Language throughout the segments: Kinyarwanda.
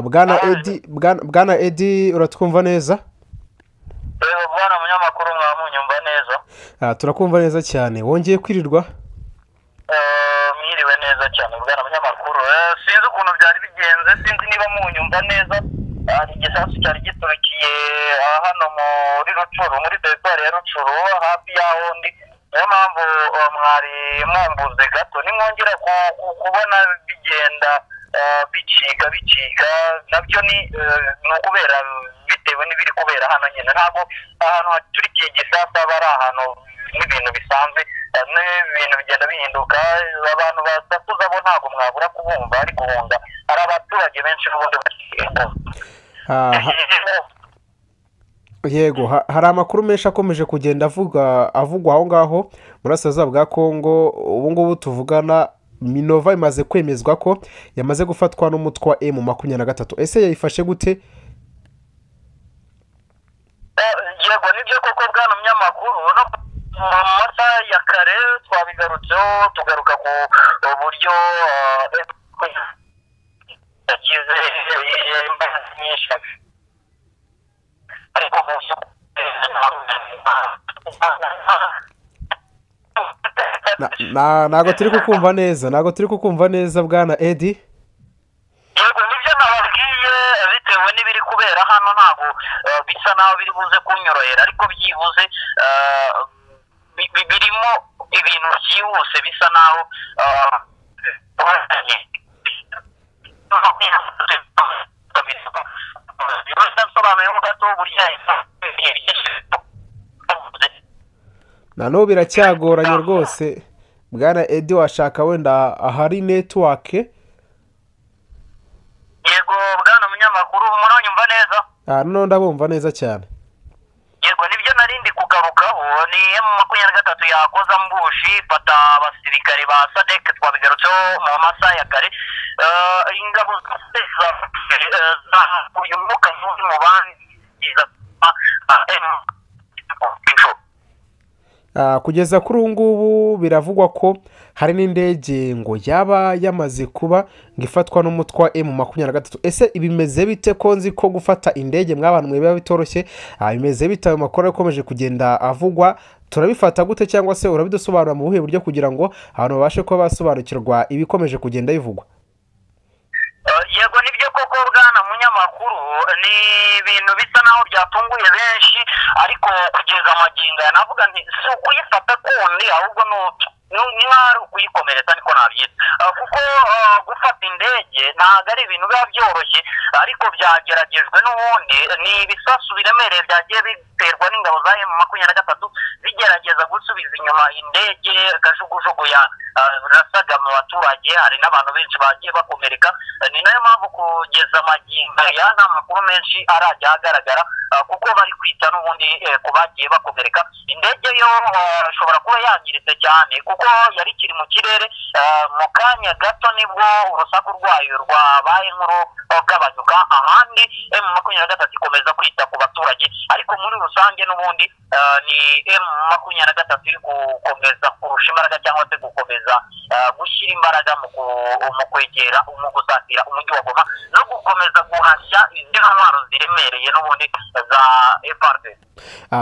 bwana edi bwana edi uratwumva neza bwana munyamakuru mwamunyumva neza turakumva neza cyane wongeye kwirirwa mwiriwe neza cyane bwana munyamakuru sinzi ukuntu byari bigenze sinzi niba munyumva neza hari igisasu cyari giturukiye hano muri rucuru muri teritwari ya rucuru hafi y'aho ndi niyo mpamvu mwari mwambuze gato nimwongera kubona bigenda bicika bicika nabyo ni ukubera bitewe n'ibiri kubera hano nyine ntabwo ahantu haturikiye igisasu aba ari ahantu n'ibintu bisanzwe n'ibintu bigenda bihinduka abantu basakuza bo ntabwo mwabura kubumva ari guhunga hari abaturage benshi n'ubundi yego hari amakuru menshi akomeje kugenda avuga avugwa aho ngaho burasirazuba bwa kongo ubu ngubu tuvugana minova imaze kwemezwa ko yamaze gufatwa n'umutwe wa emu makumyabiri na gatatu ese yayifashe gute yego nibyo koko bwana munyamakuru mu masaha ya kare twabigarutseho tugaruka ku buryo yagize imbaraga nyinshi ariko mu by'ukuri ntabwo turi kukumva neza ntabwo turi kukumva neza bwana edi yego nibyo nababwiye bitewe n'ibiri kubera hano ntabwo bisa naho biri buze kunyorohera ariko byibuze birimo ibintu byihuse bisa naho bisobanuyeho gato burya nanubu biracyagoranye rwose bwana edi washaka wenda ahari netiwake yego bwana munyamakuru muranyumva neza aha noneho ndabumva neza cyane yego nibyo narindi kugarukaho ni emu makumyabiri na gatatu yakoze ambushi ifata abasirikare ba sadeke twabigarutseho mu masaha ya kare ingabo uyu mwuka mubi mu bandi kugeza kuri ubu ngubu biravugwa ko hari n'indege ngo yaba yamaze kuba ngo ifatwa n'umutwe wa emu makumyabiri na gatatu ese bimeze bite ko nzi ko gufata indege mw'abantu biba bitoroshye bimeze bite ayo makuru akomeje kugenda avugwa turabifata gute cyangwa se urabidusobanura mu buhe buryo kugira ngo abantu babashe kuba basobanukirwa ibikomeje kugenda bivugwa yego nibyo koko bwana munyamakuru ni ibintu bisa naho byatunguye benshi ariko kugeza amagingo aya navuga nti si ukuyifata kundi ahubwo ni ari ukuyikomeretsa niko nabyita kuko gufata indege ntabwo ari ibintu biba byoroshye ariko byageragejwe n'ubundi ni ibisasu biremereye byagiye biterwa n'ingabo za emu makumyabiri na gatatu bigerageza gusubiza inyuma indege kajugujugu ya rasaga mu baturage hari n'abantu benshi bagiye bakomereka ni nayo mpamvu kugeza amagingo aya nta makuru menshi arajya ahagaragara kuko bari kwita n'ubundi ku bagiye bakomereka indege yo ishobora kuba yangiritse cyane kuko yari ikiri mu kirere mu kanya gato nibwo urusaku rwayo rwabaye nk'uru rugabanyuka ahandi emu makumyabiri na gatatu ikomeza kwita ku baturage ariko muri rusange n'ubundi ni emu makumyabiri na gatatu iri gukomeza kurusha imbaraga cyangwa se gukomeza gushyira imbaraga mu kwegera mu gusatira umujyi wa goma no gukomeza guhashya izi ntwaro ziremereye n'ubundi za efarde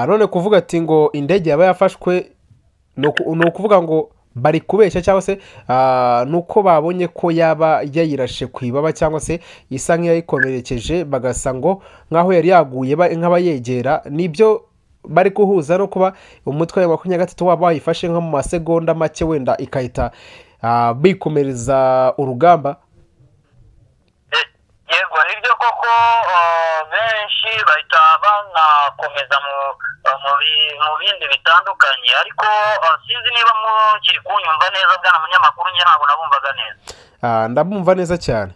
none kuvuga ati ngo indege yaba yafashwe ni ukuvuga ngo bari kubeshya cyangwa se ni uko babonye ko yaba yayirashe ku ibaba cyangwa se isa nk'iyayikomerekeje bagasa ngo nk'aho yari yaguye nk'abayegera nibyo bari guhuza no kuba umutwe wa makumyabiri na gatatu waba wayifashe nko mu masegonda make wenda ikahita bikomereza urugamba yego nibyo koko benshi bahita banakomeza mu bindi bitandukanye ariko sinzi niba mukiri kunyumva neza bwana munyamakuru njye ntabwo nabumvaga neza ndabumva neza cyane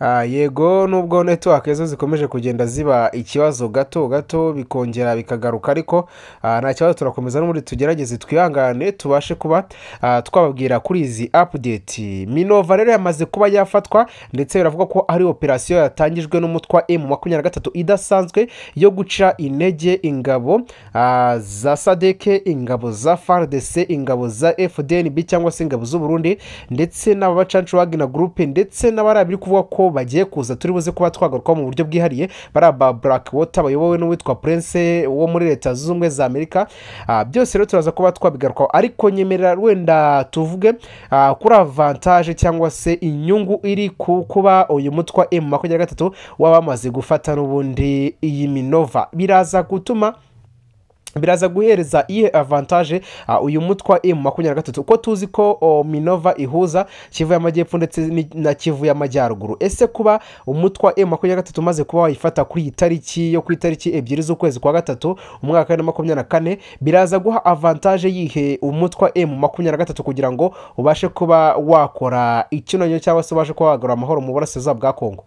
Ah, yego nubwo network zo zikomeje kugenda ziba ikibazo gato gato bikongera bikagaruka ariko ah, nta kibazo turakomeza n'ubundi tugerageze twihangane tubashe kuba ah, twababwira kuri izi update minova rero yamaze kuba yafatwa ndetse biravuga ko ari operasiyo yatangijwe n'umutwe wa m makumyabiri na gatatu idasanzwe yo guca intege ingabo ah, za sadeke ingabo za fardc ingabo za fdnb cyangwa se ingabo z'uburundi ndetse n'abacancu bagina gurupe ndetse n'abari biri kuvuga ko bagiye kuza turi buze kuba twagarukaho mu buryo bwihariye bariya ba black water bayobowe n'uwitwa prince wo muri leta zunze ubumwe za amerika Ah, byose rero turaza kuba twabigarukaho ariko nyemerera wenda tuvuge ah, kuri avantage cyangwa se inyungu iri ku kuba uyu mutwe wa m makumyabiri na gatatu waba wamaze gufata n'ubundi iyi minova biraza gutuma biraza guhereza iyihe avantage uh, uyu mutwe wa m makumyabiri na gatatu ko tuzi ko o, minova ihuza kivu y'amajyepfo ndetse ni- na kivu y'amajyaruguru ese kuba umutwe wa m makumyabiri na gatatu umaze kuba wayifata kuri iyi tariki yo ku itariki ebyiri z'ukwezi kwa gatatu umwaka wa bibiri na makumyabiri na kane biraza guha avantage yihe umutwe wa m makumyabiri na gatatu kugira ngo ubashe kuba wakora icyunanyo cyangwa se ubashe kuba wagarura amahoro mu burasirazuba bwa kongo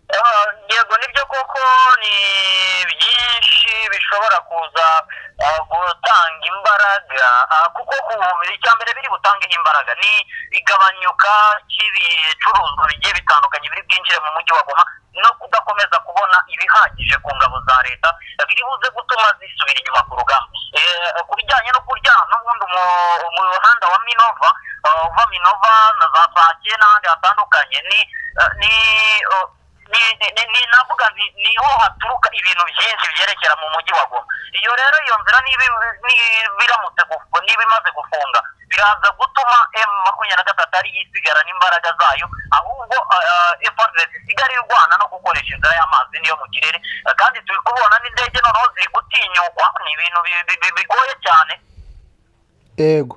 Ah, yego nibyo koko ni byinshi bishobora kuza ah, gutanga imbaraga Ah, kuko ku- icya mbere biri gutanga imbaraga ni igabanyuka ry'ibicuruzwa bigiye bitandukanye biri bwinjire mu mujyi wa goma no kudakomeza kubona ibihagije ku ngabo za leta biri buze gutuma zisubira inyuma ku rugamba Eh, ku bijyanye no kurya n'ubundi mu- mu muhanda wa minova ah, uva minova na za sake n'ahandi hatandukanye ni ah, ni oh, ni ni ni navuga nti niho haturuka ibintu byinshi byerekera mu mujyi wa goma iyo rero iyo nzira niba niba biramutse gufunga niba imaze gufunga biraza gutuma m makumyabiri na gatatu ari yisigarana imbaraga zayo ahubwo efuperi isigara irwana no gukoresha inzira y'amazi niyo mu kirere Eh, kandi turi kubona n'indege noneho ziri gutinyukwa ni ibintu bi- bi- bi- bigoye cyane yego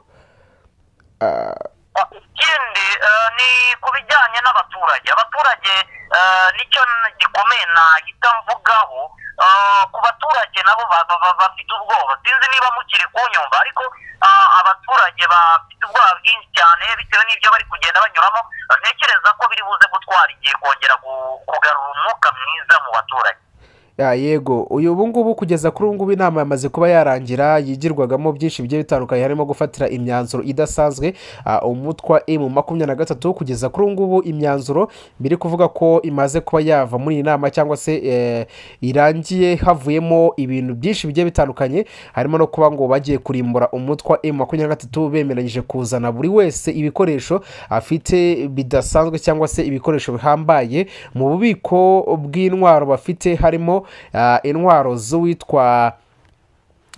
Ah, ikindi eh, ni ku bijyanye n'abaturage abaturage eh, nicyo n- gikomeye nahita mvugaho Eh, ku baturage nabo ba- ba- ba- bafite ubwoba sinzi niba mukiri kunyumva ariko ah, abaturage bafite ubwoba bwinshi cyane bitewe n'ibyo bari kugenda banyuramo Eh, ntekereza ko biri buze gutwara igihe kongera gu- kugarura umwuka mwiza mu baturage Ya, yego uyu ubu ngubu kugeza kuri ubu ngubu inama yamaze kuba yarangira yigirwagamo byinshi bigiye bitandukanye harimo gufatira imyanzuro idasanzwe ah, umutwe wa m makumyabiri na gatatu kugeza kuri ubu ngubu imyanzuro biri kuvuga ko imaze kuba yava muri iyi nama cyangwa se eh, irangiye havuyemo ibintu byinshi bigiye bitandukanye harimo no kuba ngo bagiye kurimbura umutwe wa m makumyabiri na gatatu bemeranyije kuzana buri wese ibikoresho afite bidasanzwe cyangwa se ibikoresho bihambaye mu bubiko bw'intwaro bafite harimo ah, intwaro z'uwitwa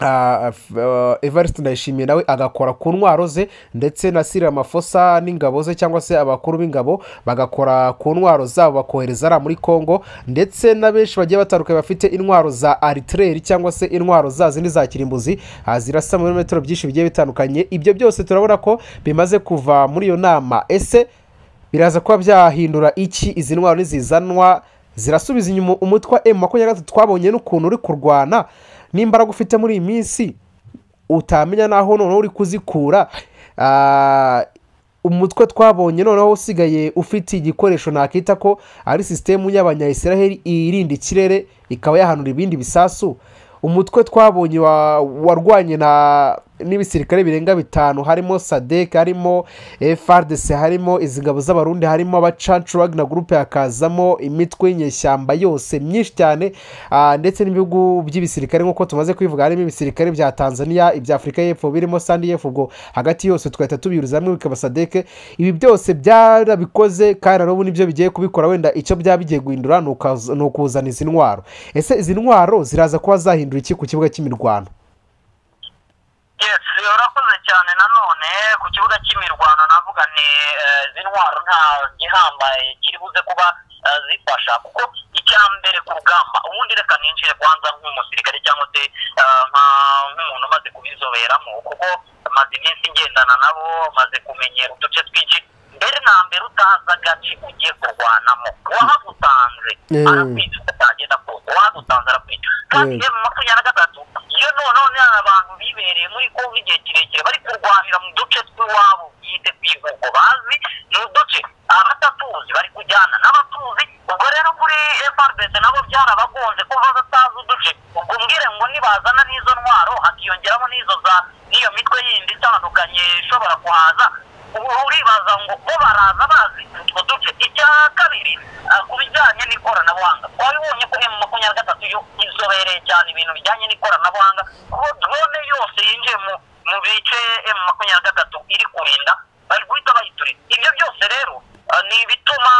Ah, f- ah, Evariste Ndayishimiye nawe agakora ku ntwaro ze ndetse na Cyril Ramaphosa n'ingabo ze cyangwa se abakuru b'ingabo bagakora ku ntwaro zabo bakohereza ari muri Congo ndetse na benshi bagiye batandukanye bafite intwaro za aritireri cyangwa se intwaro za zindi za kirimbuzi ah, zirasa mu birometero byinshi bigiye bitandukanye ibyo byose turabona ko bimaze kuva muri iyo nama ese biraza kuba byahindura iki izi ntwaro nizizanwa zirasubiza inyuma umutwe wa m makumyabiri na gatatu twabonye n'ukuntu uri kurwana n'imbaraga ufite muri iyi minsi utamenya n'aho noneho uri kuzikura Ah, umutwe twabonye noneho usigaye ufite igikoresho nakita ko ari sisitemu y'abanyayisiraheli irinda ikirere ikaba yahanura ibindi bisasu umutwe twabonye wa- warwanye na n'ibisirikare birenga bitanu harimo sadek harimo frdc harimo izi ngabo z'abarundi harimo abacancu wagner group hakazamo imitwe y'inyeshyamba yose myinshi cyane ah, ndetse n'ibihugu by'ibisirikare nk'uko tumaze kubivuga harimo ibisirikare bya tanzania ibya afurika y'epfo birimo sandiyef ubwo hagati yose tugahita tubihuriza hamwe bikaba sadek ibi byose byarabikoze kandi na n'ubu nibyo bigiye kubikora wenda icyo byaba bigiye guhindura ni ukaz- ni ukuzana izi ntwaro ese izi ntwaro ziraza kuba zahindura iki ku kibuga cy'imirwano yes urakoze cyane nanone ku kibuga cy'imirwano navuga ni eh, izi ntwaro nta gihambaye kiri buze kuba eh, zifasha kuko icya mbere ku rugamba ubundi reka ninjire kwanza nk'umusirikare cyangwa se eh, nka- nk'umuntu umaze kubizoberamo kuko maze iminsi ngendana nabo maze kumenyera uduce twinshi mbere na mbere utazi agace ugiye kurwanamo wahagutanze Eh. arakwica atagenda kose wahagutanze arakwica kandi Eh. iyo mu makumyabiri na gatatu iyo noneho ni abantu bibereye muri kongo igihe kirekire bari kurwanira mu duce tw'iwabo bwite tw'ibihugu bazi ni uduce abatatuzi bari bavuga ngo bo baraza bazi utwo duce icya kabiri ah, ku bijyanye n'ikoranabuhanga twabibonye ko emu makumyabiri na gatatu yo izobereye cyane ibintu bijyanye n'ikoranabuhanga aho drone yose yinjiye mu mu bice emu makumyabiri na gatatu iri kurinda bari guhita bayiturika ibyo byose rero ah, ni ibituma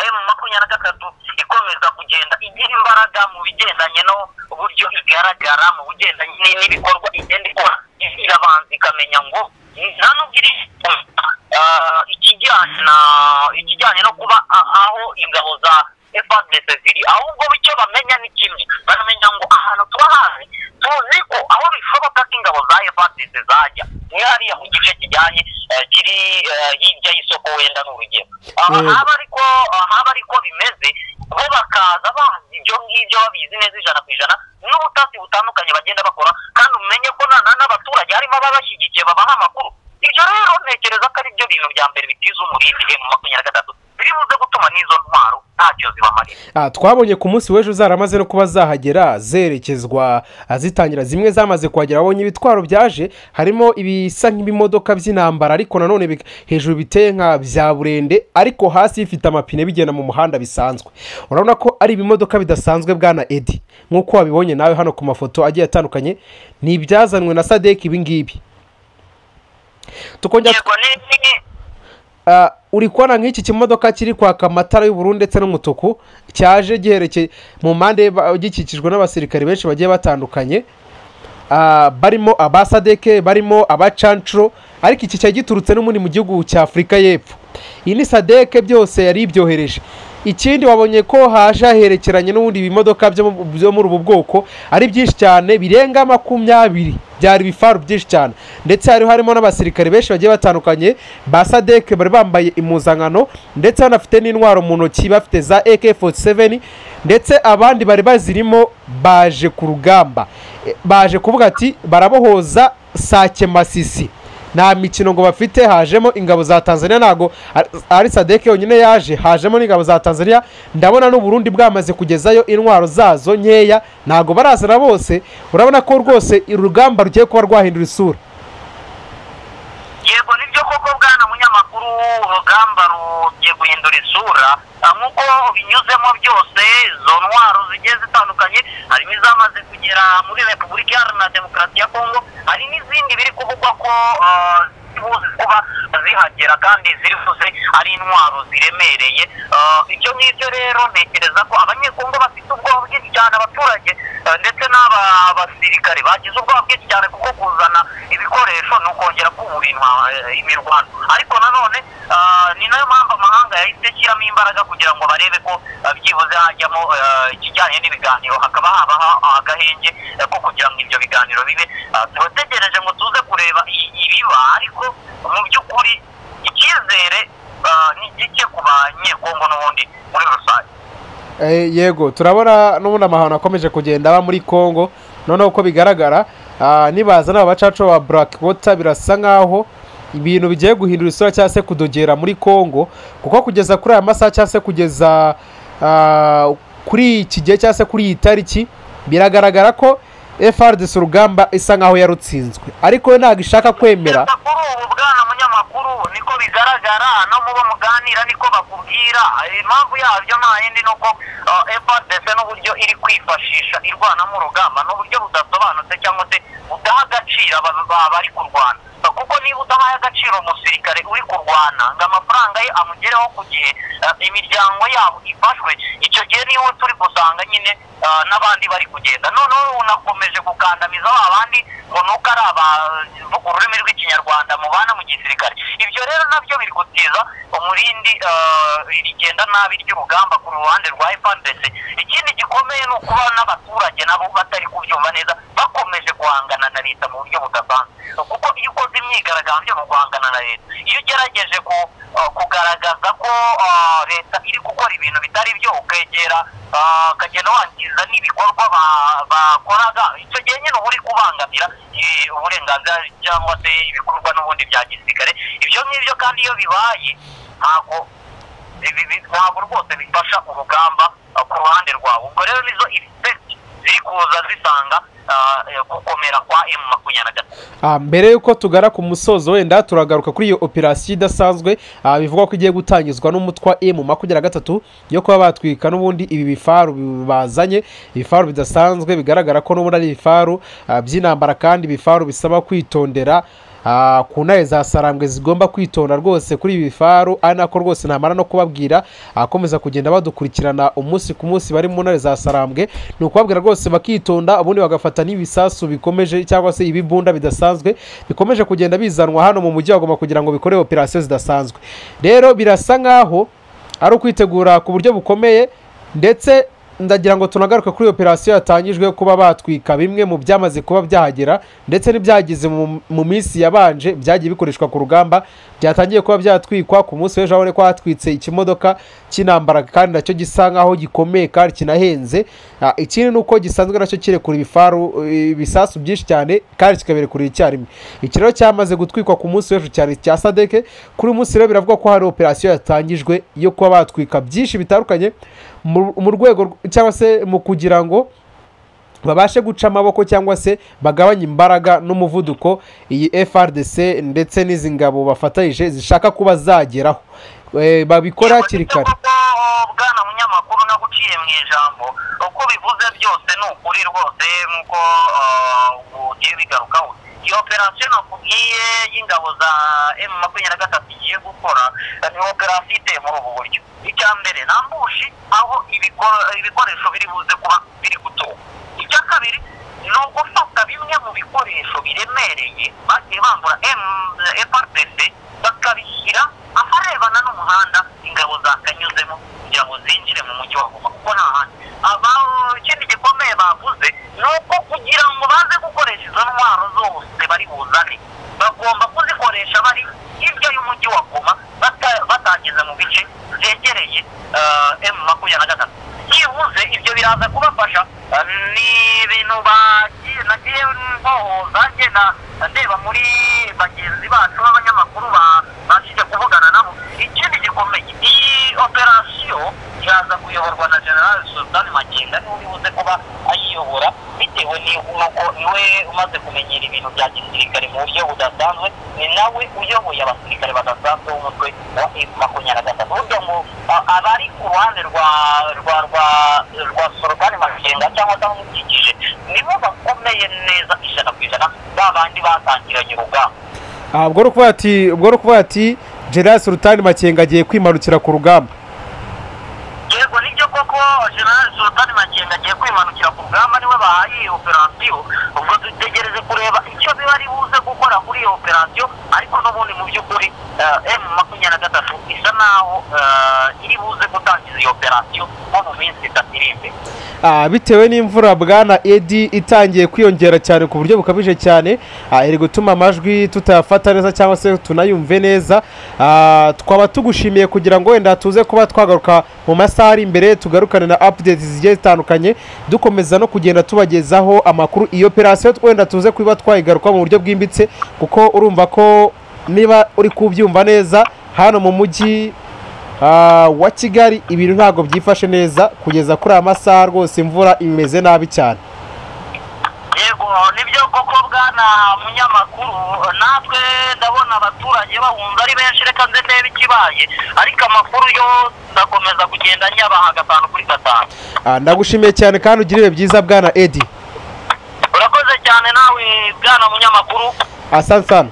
emu makumyabiri na gatatu ikomeza kugenda igira imbaraga mu bigendanye no uburyo igaragara mu bigendanye ni- n'ibikorwa igenda ikora irabanza ikamenya ngo nta nubwo iri ah, ikijyanye na ikijyanye no kuba a- aho ingabo za fpdc ziri ahubwo icyo bamenya ni kimwe baramenya ngo ahantu tuba hazi tuzi ko aho bishoboka ko ingabo za fpdc zajya ni hariya mu gice kijyanye eh, kiri eh, hirya y'isoko wenda ni urugero Ah, Eh, haba ariko haba ariko bimeze bo bakaza bazi ibyo ngibyo babizi neza ijana ku ijana n'ubutasi butandukanye bagenda bakora kandi umenye ko nana n'abaturage harimo ababashyigikiye babaha amakuru ibyo rero ntekereza ko ari byo bintu bya mbere bitiza umurindi mu makumyabiri na gatatu biribuze gutuma n'izo ntwaro ntacyo zibamarira Ah, twabonye ku munsi w'ejo zaramaze no kuba zahagera zerekezwa ah, zitangira zimwe zamaze kuhagera abonye ibitwaro byaje harimo ibisa nk'ibimodoka by'intambara ariko nanone bik- hejuru biteye nka bya burende ariko hasi bifite amapine bigenda mu muhanda bisanzwe urabona ko ari ibimodoka bidasanzwe bwana edi nk'uko wabibonye nawe hano ku mafoto agiye atandukanye ni ibyazanwe na sadek ibingibi tukongera yego ni- ni- Ah, uri kubona nk'iki kimodoka kiri kwaka amatara y'ubururu ndetse n'umutuku cyaje giherekeye mu mpande ba- gikikijwe n'abasirikare benshi bagiye batandukanye Ah, barimo abasadeke barimo abacancuro ariko iki cyari giturutse n'ubundi mu gihugu cya afurika y'epfo iyi ni sadeke byose yari ibyohereje ikindi wabonye ko haje haherekeranye n'ubundi bimodoka byo mu- byo muri ubu bwoko ari byinshi cyane birenga makumyabiri byari ibifaru byinshi cyane ndetse hari harimo n'abasirikare benshi bagiye batandukanye ba sadeke bari bambaye impuzankano ndetse banafite n'intwaro mu ntoki bafite za AK47 ndetse abandi bari bazirimo baje ku rugamba E, baje kuvuga ati barabohoza sake masisi nta mikino ngo bafite hajemo ingabo za tanzania ntabwo ari- ari sadeke yonyine yaje hajemo n'ingabo za tanzania ndabona n'uburundi bwamaze kugezayo intwaro zazo nkeya ntabwo barazana bose urabona ko rwose uru rugamba rugiye kuba rwahindura isura yego nibyo koko bwana munyamakuru urugamba rugiye guhindura isura Ah, nk'uko binyuzemo byose izo ntwaro zigiye zitandukanye harimo izamaze kugera muri repubulika iharanira demokarasi ya kongo hari n'izindi biri kuvugwa ko ah, zibuze kuba zihagera kandi ziribuze ari intwaro ziremereye Ah, ibyo ngibyo rero ntekereza ko abanyekongo bafite ubwoba bwinshi cyane abaturage ah, ndetse n'aba basirikare bagize ubwoba bwinshi cyane kuko kuzana ibikoresho ni ukongera kubura intwa- eh, imirwano ariko nanone ah, ni nayo mpamvu amahanga yahise ashyiramo imbaraga kugira ngo barebe ko ah, byibuze hajyamo eh, ikijyanye n'ibiganiro hakaba habaho agahenge eh, ko kugira ngo ibyo biganiro bibe Ah, turategereje ngo tuze kureba i- ibiba ariko mu by'ukuri icyizere ah, ni gike ku banyekongo n'ubundi muri rusange Eh, yego turabona n'ubundi amahano akomeje kugenda aba muri congo noneho uko bigaragara ah, nibaza n'aba bacaca ba black water birasa nk'aho ibintu bigiye guhindura isura cyangwa se kudogera muri congo kuko kugeza kuri aya masaha cyangwa se kugeza ah, kuri iki gihe cyangwa se kuri iyi tariki biragaragara ko FRDC urugamba isa nk'aho yarutsinzwe ariko yo ntabwo ishaka kwemera Kugeza kuri ubu bwana munyamakuru niko bigaragara no mu bo muganira niko bakubwira Eh, impamvu yabyo nta yindi ni uko fpdc n'uburyo iri kwifashisha irwanamo urugamba ni uburyo budasobanutse cyangwa se budaha agaciro aba- ba- bari kurwana Eh, kuko niba udahaye agaciro umusirikare uri kurwana ngo amafaranga ye amugereho ku gihe eh, imiryango yabo ifashwe icyo gihe niho turi gusanga nyine eh, n'abandi bari kugenda noneho unakomeje gukandamiza ba bandi ngo nuko ari abavuga ururimi rw'ikinyarwanda mubana mu gisirikare ibyo rero nabyo biri gutiza umurindi eh, rigenda nabi ry'urugamba ku ruhande rwa fpdc ikindi gikomeye ni ukuba n'abaturage nabo batari kubyumva neza bakomeje guhangana na leta mu buryo budasanzwe kuko iyo ukoze imyigaragambyo mu guhangana na leta iyo ugerageje ku, eh, kugaragaza ko eh, leta iri gukora ibintu bitari byo ukegera eh, ukagenda wangiza n'ibikorwa ba- bakoraga icyo gihe nyine uba uri kubangamira eh, uburenganzira cyangwa se ibikorwa n'ubundi bya gisirikare ibyo ngibyo kandi iyo bibaye ntabwo ibi- ibi- ntabwo rwose bifasha urugamba eh, ku ruhande rwawe ubwo rero nizo effect ziri kuza zisanga ah, eh, gukomera kwa emu makumyabiri na gatatu Ah, mbere y'uko tugara ku musozo wenda turagaruka kuri iyo operasiyo idasanzwe ah, bivugwa ko igiye gutangizwa n'umutwa emu makumyabiri na gatatu yo kuba batwika n'ubundi ibi bifaru bi- bazanye ibifaru bidasanzwe bigaragara ko n'ubundi ari ibifaru ah, by'intambara kandi ibifaru bisaba kwitondera Ah, ku ntare za sarambwe zigomba kwitonda rwose kuri ibi bifaru ari nako rwose ntamara no kubabwira akomeza kugenda badukurikirana umunsi ku munsi bari mu ntare za sarambwe ni ukubabwira rwose bakitonda ubundi bagafata n'ibisasu bikomeje cyangwa se ibibunda bidasanzwe bikomeje kugenda bizanwa hano mu mujyi wa Goma kugira ngo bikore operasiyo zidasanzwe rero birasa nk'aho ari ukwitegura ku buryo bukomeye ndetse ndagira ngo tunagaruke kuri operasiyo yatangijwe yo kuba batwika bimwe mu byamaze kuba byahagera ndetse n'ibyagize mu- mu minsi yabanje byagiye bikoreshwa ku rugamba byatangiye kuba byatwikwa ku munsi w'ejo urabona ko hatwitse ikimodoka cy'intambara kandi nacyo gisa nk'aho gikomeye kandi kinahenze Ah, ikindi ni uko gisanzwe nacyo kirekura ibifaru eh, ibisasu byinshi cyane kandi kikabirekurira icyarimwe iki rero cyamaze gutwikwa ku munsi w'ejo cyane cya sadeke kuri uyu munsi rero biravugwa ko hari operasiyo yatangijwe yo kuba batwika byinshi bitandukanye mu mu rwego rw- cyangwa se mu kugira ngo babashe guca amaboko cyangwa se bagabanye imbaraga n'umuvuduko iyi frdc ndetse n'izi ngabo bafatanyije zishaka kuba zageraho Eh, babikora hakiri kare bwana munyamakuru naguciye mu ijambo uko bivuze byose ni ukuri rwose nk'uko eh, ugiye bigarukaho iyo operasiyo nakubwiye y'ingabo za emu makumyabiri na gatatu igiye gukora eh, ni operasiyo iteye muri ubu buryo icya mbere nta mbushi aho ibikoro- ibikoresho biri buze kuba biri gutuka icya kabiri ni ugufata bimwe mu bikoresho biremereye bagiye bambura FRPC bakabishyira aharebana n'umuhanda ingabo zakanyuzemo kugira ngo zinjire mu mujyi wa Goma kuko nta handi aba ikindi gikomeye bavuze ni uko kugira ngo baze gukoresha izo ntwaro zose bari buzane bagomba kuzikoresha bari hirya y'umujyi wa Goma bata- batageze mu bice byegereye emu makumyabiri na gatatu byibuze ibyo biraza kubafasha eh, ni ibintu bagiye nagiye mbohoza ngenda ndeba muri bagenzi bacu b'abanyamakuru babashije kuvugana nabo ikindi gikomeye iyi operasiyo iraza kuyoborwa na general sultan magenga niwe uribuze kuba ayiyobora bitewe ni- n'uko niwe umaze kumenyera ibintu bya gisirikare mu buryo budasanzwe ni nawe uyoboye abasirikare badasanzwe b'umutwe wa f makumyabiri na gatatu burya ngo a- abari ku ruhande rwa rwa rwa rwa sorokani magenga cyangwa se abamukikije nibo bakomeye neza ijana ku ijana ba bandi batangiranye urugamba Ah, ubwo ni ukuvuga ati ubwo ni ukuvuga ati gerard sultan makenga agiye kwimanukira ku rugamba yego nibyo koko general sultan makenga agiye kwimanukira ku rugamba niwe bahaye iyi operasiyo ubwo dutegereze kureba icyo biba ari buze gukora kuri iyo operasiyo ariko n'ubundi mu by'ukuri m makumyabiri na gatatu isa naho eh, iri buze gutangiza iyo operasiyo nko mu minsi itatu iri imbere Ah, bitewe n'imvura bwana edi itangiye kwiyongera cyane ku buryo bukabije cyane ah, iri gutuma amajwi tutayafata neza cyangwa se tunayumve neza Ah, twaba tugushimiye kugira ngo wenda tuze kuba twagaruka mu masaha ari imbere tugarukane na updates zigiye zitandukanye dukomeza no kugenda tubagezaho amakuru iyo operasiyo wenda tuze kuba twayigaruka mu buryo bwimbitse kuko urumva ko niba uri kubyumva neza hano mu mujyi Ah, wa kigali ibintu ntabwo byifashe neza kugeza kuri aya masaha rwose imvura imeze nabi cyane yego nibyo koko bwana munyamakuru natwe ndabona abaturage bahunze ari benshi reka nze ndebe ikibaye ariko amakuru yo ndakomeza kugenda nyabaha gatanu kuri gatanu Ah, ndagushimiye cyane kandi ugire ibihe byiza bwana edi urakoze cyane nawe bwana munyamakuru asante sana